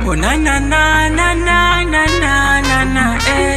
Oh na na na na na na na na na eh.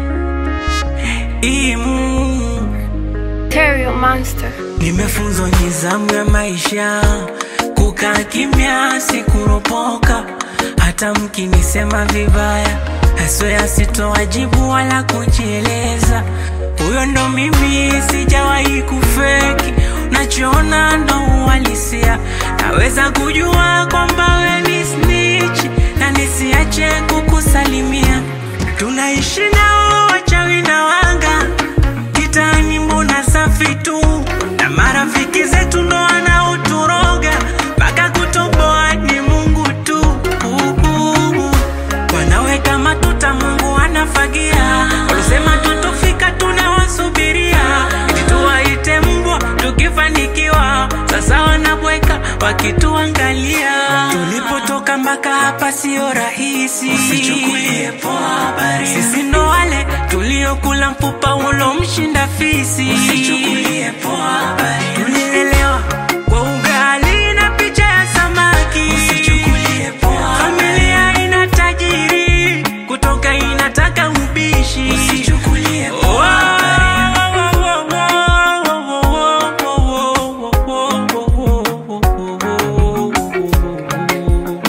Imu Terrio Monster. Nimefunzwa nizamu ya maisha, kukaa kimya, sikuropoka. Hata mkinisema vibaya, haswea sitowajibu wala kujieleza. Huyo ndo mimi, sijawahi kufeki. Nachoona ndo uhalisia, naweza kujua kwamba we ni snitch na nisiache kukusalimia. Tunaishi nao wachawi na wanga kitani mbona safi tu na marafiki zetu ndo wanaoturoga mpaka kutoboa ni Mungu tu Uhu. wanaweka matuta Mungu anafagia walisema tutofika tunawasubiria eti tuwaite mbwa tukifanikiwa sasa wanabweka wakituangalia tulipotoka mpaka hapa sio rahisi Usichukulie poa habari. sisi ndo wale tuliokula mpupa ulomshinda fisi Usichukulie poa habari. tulilelewa kwa ugali na picha ya samaki Usichukulie poa familia ina tajiri kutoka inataka ubishi Usichukulie Oh, poa habari. oh, oh, oh, oh, oh, oh, oh, oh, oh, oh, oh.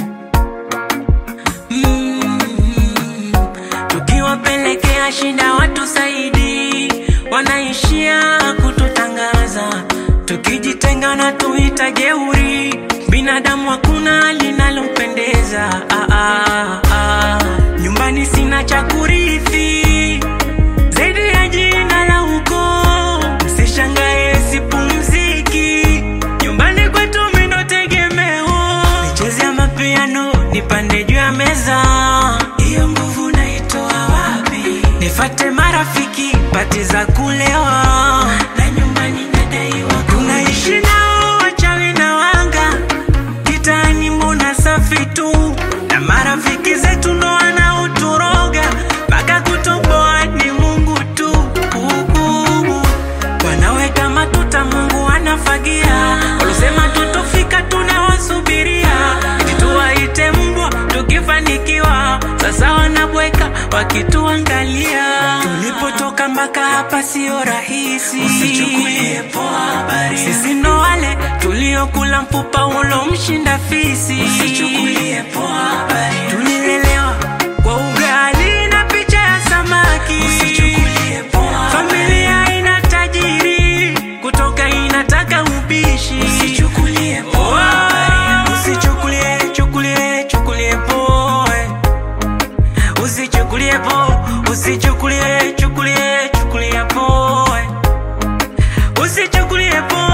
Mm, tukiwapelekea shida watu saidi wanaishia kututangaza tukijitenga na tuita jeuri binadamu hakuna linalompendeza ah, ah, ah. nyumbani sina cha kurithi zaidi ya jina la ukoo msishangae sipumziki nyumbani kwetu mindo tegemeo nicheze ya mapiano nipande juu ya meza Hiyo nguvu naitoa wapi? nifate marafiki pati za kulewa Na nyumbani nadaiwa tunaishi nao wachawi na wanga kitani mbona safi tu na marafiki zetu ndo wanaoturoga mpaka kutoboa ni mungu tu Uhu. wanaweka matuta mungu anafagia walisema tutofika tunawasubiria eti tuwaite mbwa tukifanikiwa sasa wanabweka wakituangalia tulipotoka mpaka hapa sio rahisi Usichukulie poa habari. sisi ndo wale tuliokula mpupa ulomshinda fisi Usichukulie poa habari. tulilelewa kwa ugali na picha ya samaki Usichukulie poa familia ina tajiri kutoka inataka ubishi Usichukulie Oh, poa habari. usichukulie chukulie chukulie poe usichukulie po usichukulie chukulie chukulie poe usichukulie poe